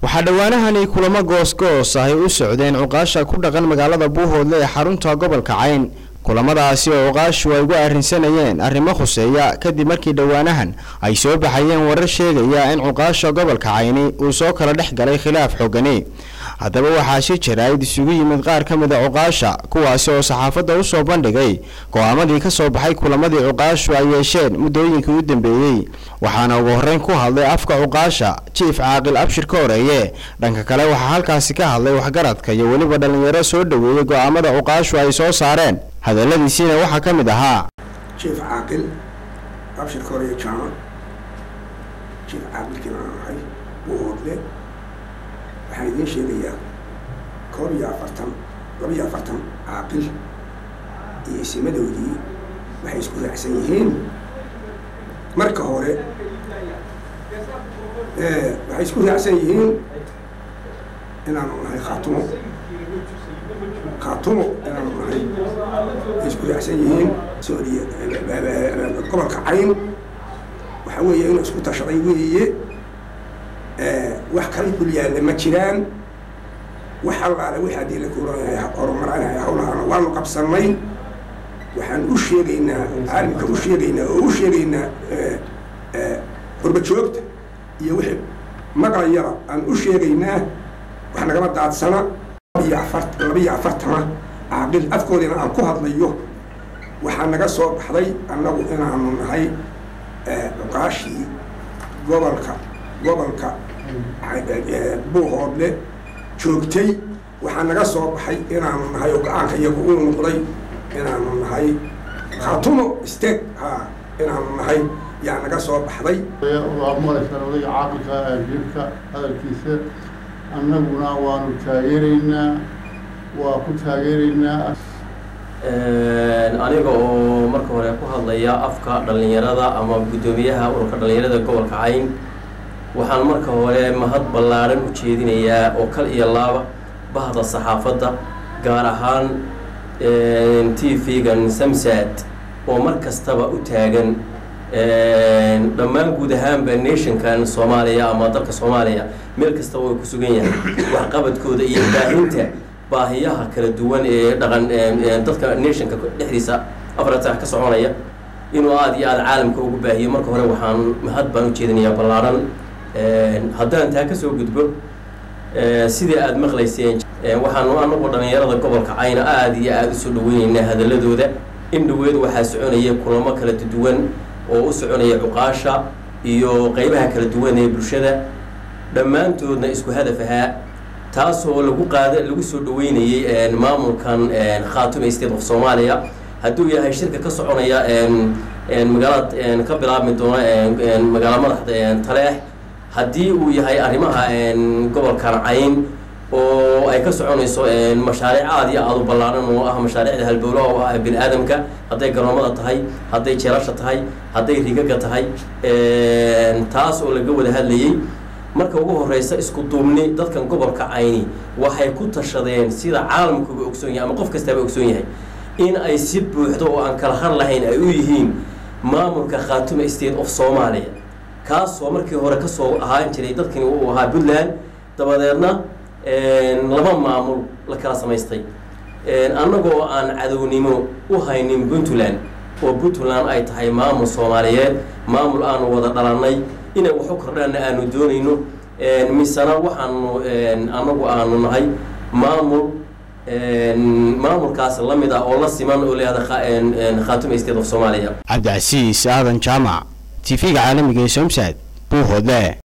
waxaa dhowaanahani kulamo goosgoos ahy u socdeen cuqaasha ku dhaqan magaalada buuhoodle ee xarunta gobolka cayn kulamadaasi oo cuqaashu ay ugu arrinsanayeen arrimo khuseeya kadib markii dhowaanahan ay soo baxayeen warar sheegaya in cuqaasha gobolka cayni uu soo kala dhex galay khilaaf xoogani haddaba waxaa si jaraa'id isugu yimid qaar ka mid a cuqaasha kuwaasi oo saxaafadda u soo bandhigay go-aamadii ka soo baxay kulamadii cuqaashu ay yeesheen muddooyinkii u dambeeyey waxaana ugu horreyn ku hadlay afka cuqaasha jiif caaqil abshir ka horeeye dhanka kale waxaa halkaasi ka hadlay waxgaradka iyo weliba dhallinyaro soo dhoweeyey go-aamada cuqaashu ay soo saareen hadalladiisiina waxaa ka mid ahaa jiif caaqil abshir ka horeeye jaamac jiif caaqilkiina aan ahay buuhoodle waxaan idiin sheegayaa koob iyo afartan laba iyo afartan caaqil iyo isimadoodii waxay isku raacsan yihiin marka hore waxay isku raacsan yihiin inaanu nahay khaatumo khaatumo inaanu nahay ay isku raacsan yihiin sooriya gobolka cayn waxa weeye inuu isku tashaday weeye wax kala dulyaalla ma jiraan wax allaale wix haddii la kuuranaya horumaranaya hawlahaana waanu qabsanay waxaan u sheegaynaa caalimka u sheegaynaa oo u sheegaynaa qurba joogta iyo wixii maqlayaba aan u sheegaynaa wax nagama daadsana iyo afar laba iyo afartana caaqil afkoodina aan ku hadlayo waxaa naga soo baxday annagu inaanu nahay cuqaashii gobolka gobolka buuhoodle joogtay waxaa naga soo baxay inaanu nahay oo go-aanka iyagu uu noqday inaanu nahay khaatumo steg ha inaanu nahay yaa naga soo baxday waa maqlaysaan odayga caaqilka jiirka hadalkiisa annaguna waanu taageeraynaa waa ku taageeraynaa aniga oo marka hore ku hadlaya afka dhallinyarada ama guddoomiyaha ururka dhallinyarada gobolka cayn waxaan marka hore mahad ballaaran u jeedinayaa oo kal iyo laaba bahda saxaafadda gaar ahaan t v-gan samsad oo mar kastaba u taagan dhammaan guud ahaanba nationkan soomaaliya ama dalka soomaaliya meel kastaba way ku sugan yahay waxqabadkooda iyo baahinta baahiyaha kala duwan ee dhaqan dadka nationka dhexdiisa afaratan ka soconaya inuu aada iyo aada caalamka ugu baahiyo marka hore waxaan mahad baan u jeedinayaa ballaaran haddaan taa kasoo gudbo sidii aada maqlayseen waxaanu anagu dhallinyarada gobolka cayna aada iyo aada usoo dhaweyneynaa hadaladooda in dhaweed waxaa soconaya kulamo kala duwan oo u soconaya cuqaasha iyo qeybaha kala duwan ee bulshada dhammaantoodna isku hadaf ahaa taasoo lagu qaada lagu soo dhaweynayay maamulkan khaatume state of soomaaliya hadduu yahay shirka ka soconaya magaalada ka bilaabmi doona magaala madaxda taleex haddii uu yahay arrimaha gobolkan cayn oo ay ka soconayso mashaariic aada iyo aada u ballaaran oo ah mashaariicda halbowlaha oo ah bini aadamka hadday garoomada tahay hadday jeelasha tahay hadday rigaga tahay taas oo laga wada hadlayay marka ugu horeysa isku duubni dadkan gobolka cayni waxay ku tashadeen sida caalamkuba ogsoon yahay ama qof kastaba ogsoon yahay in ay si buuxdo oo aan kala har lahayn ay u yihiin maamulka khaatume state of soomaaliya kaasoo markii hore kasoo ahaan jiray dadkani uu ahaa puntland dabadeedna laba maamul la kala samaystay annagoo aan cadownimo u haynin puntland oo puntland ay tahay maamul soomaaliyeed maamul aanu wada dhalannay inay wax u kordhaanna aanu doonayno misena waxaanu annagu aanu nahay maamul maamulkaas la mid ah oo la siman oo leehda khaatume state of soomaaliya cabdicasiis aadan jaamac t v-ga caalamiga ee somsad buuhoodle